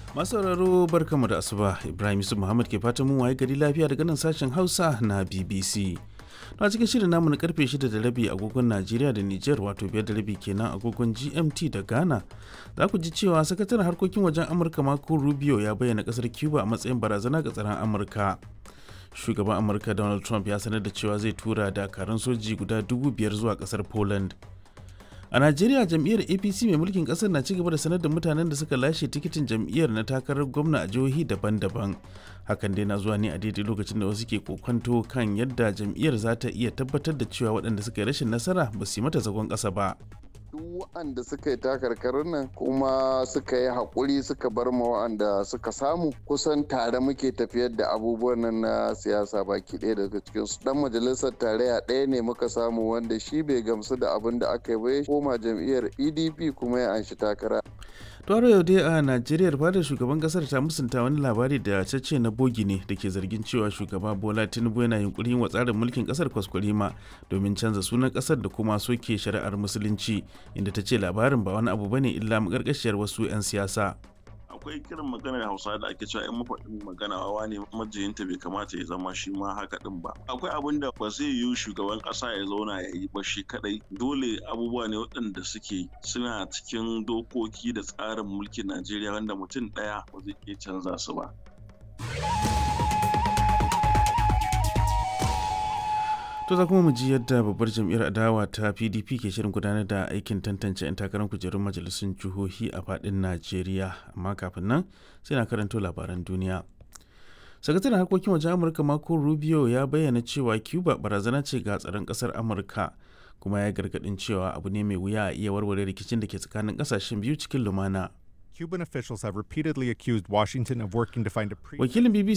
Masu sauraro barkamu da asuba Ibrahim Yusuf Muhammad ke fatan mun waye gari lafiya daga nan sashen Hausa na BBC. Na cikin shirin namu na karfe 6 da rabi agogon Najeriya da Nijar wato biyar da rabi kenan agogon GMT da Ghana. Za ku ji cewa sakataren harkokin wajen Amurka Marco Rubio ya bayyana kasar Cuba a matsayin barazana ga tsaron Amurka. Shugaban Amurka Donald Trump ya sanar da cewa zai tura dakarun soji guda dubu biyar zuwa kasar Poland. a najeriya jam'iyyar apc mai mulkin kasar na cigaba da sanar da mutanen da suka lashe tikitin jam'iyyar na takarar gwamna a jihohi daban-daban hakan dai na zuwa ne a daidai lokacin da wasu ke kokonto kan yadda jam'iyyar za ta iya tabbatar da cewa waɗanda suka yi rashin nasara ba su yi mata zagon ƙasa ba duk waɗanda suka yi takarkarin nan kuma suka yi haƙuri suka bar ma waɗanda suka samu kusan tare muke tafiyar da abubuwan nan na siyasa baki ɗaya daga cikin su dan majalisar tarayya ɗaya ne muka samu wanda shi bai gamsu da abin da aka yi ba ya koma jam'iyyar pdp kuma ya anshi takara Tuwaro yau dai a Najeriya fadar shugaban kasar ta musunta wani labari da cece na bogi ne da ke zargin cewa shugaba Bola Tinubu yana yunkurin wa tsarin mulkin kasar kwaskwarima domin canza sunan kasar da kuma soke shari'ar musulunci inda ta ce labarin ba wani abu bane illa makarkashiyar wasu 'yan siyasa. akwai kiran maganar hausa da ake cewa 'yan mafaɗin magana wawa ne majiyinta bai kamata ya zama shi ma haka din ba akwai abin da ba zai yiwu shugaban ƙasa ya zauna ya yi ba shi kadai dole abubuwa ne waɗanda suke suna cikin dokoki da tsarin mulkin najeriya wanda mutum ɗaya ba zai iya canza su ba To za kuma mu ji yadda babbar jam'iyyar adawa ta PDP ke shirin gudanar da aikin tantance 'yan takarar kujerun majalisun jihohi a fadin Najeriya. Amma kafin nan sai na karanto labaran duniya. Sakataren harkokin wajen Amurka Marco Rubio ya bayyana cewa Cuba barazana ce ga tsaron kasar Amurka kuma ya gargadin cewa abu ne mai wuya a iya warware rikicin da ke tsakanin kasashen biyu cikin lumana. Cuban officials have repeatedly accused Washington of working to find a pre Wakilin BBC